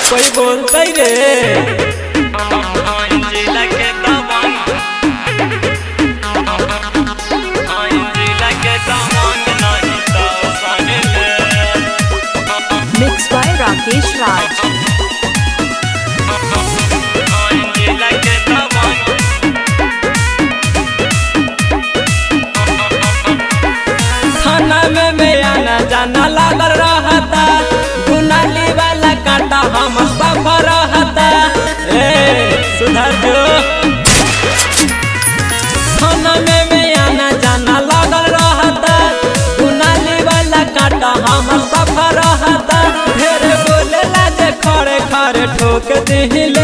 कोई बोलते रे Mixed by Rakesh Raj. थाना में मैं आना जाना लागल रहता गुनाली वाला कांटा हम सब रहता ए सुधर जो थाना में मैं आना जाना लागल रहता गुनाली वाला कांटा हम सब रहता ढेर बोलेला जे खड़े खड़े ठोक दिले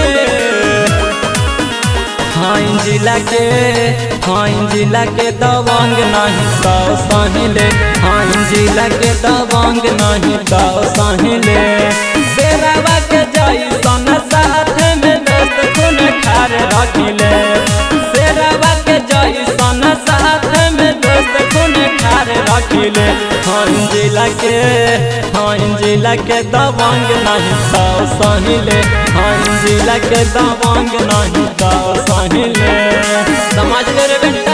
हाइन जिला के हाइन जिला के दबंग नहीं तो सहिले हाइन जिला के दबंग नहीं तो सहिले शेरावा के जैसन साथ में दोस्त खून खार रखिले शेरावा के जैसन साथ में दोस्त खून खार रखिले हाइन जिला के हाइन जिला के दबंग नहीं तो सहिले हाइन जिला के दबंग नहीं तो सहिले समझ ले रे बेटा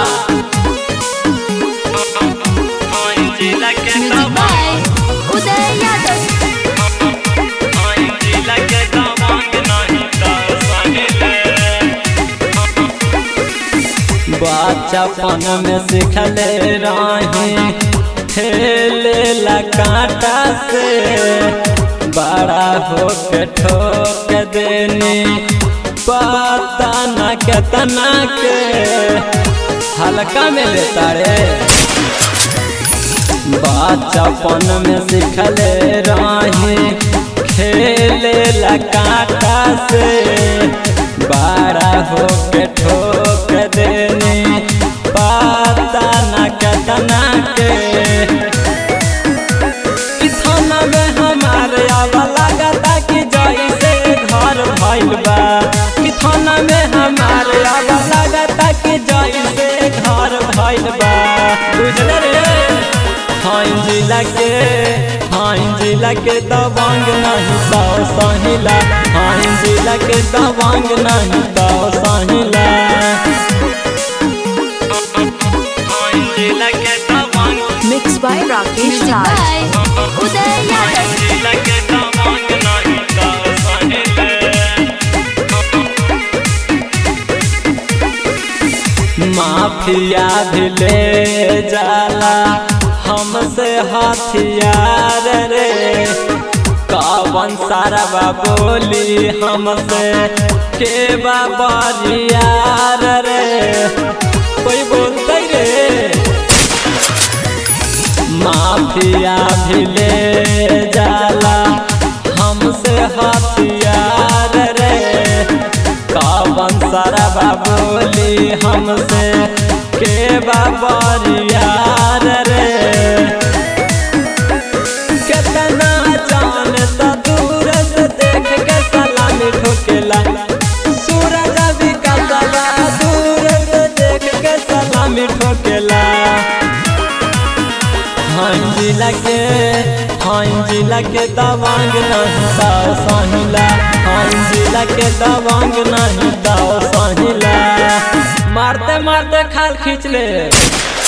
Music by Uday Yadav. बचपन में सिखले रही ठेले ला कांटा से बड़ा होके ठोक देनी पता न केतना के हल्का में लेता रे बचपन में सिखले रही खेले ला कांटा से बड़ा होके ठोक देनी पता न केतना के कि थाना में हमारे आवा लागता कि जैसे घर भइल बा कि थाना में हमारे आवा लागता कि जैसे घर भइल बा बुझल रे हाइन जिला के हाइन जिला के दबंग नहीं तो सहिला हाइन जिला के दबंग नहीं तो सहिला Mixed by Rakesh Music Raj. by Uday Yadav. Mafia भी ले जाला हमसे हथियार रे कवन सारा बोली हमसे के बाबरियार रे कोई बोलते रे माफिया भी ले जाला हमसे हथियार रे कवन सारा बोली हमसे के बाबरियार रे कितना जान त दूर से देख के सलामी ठोकेला सूरज भी का सला दूर से देख के सलामी ठोकेला हाइन जिला के हाइन जिला के दबंग नहीं दाओ सहिला हाइन जिला के दबंग नहीं दाओ सहिला मारते मारते खाल खींच ले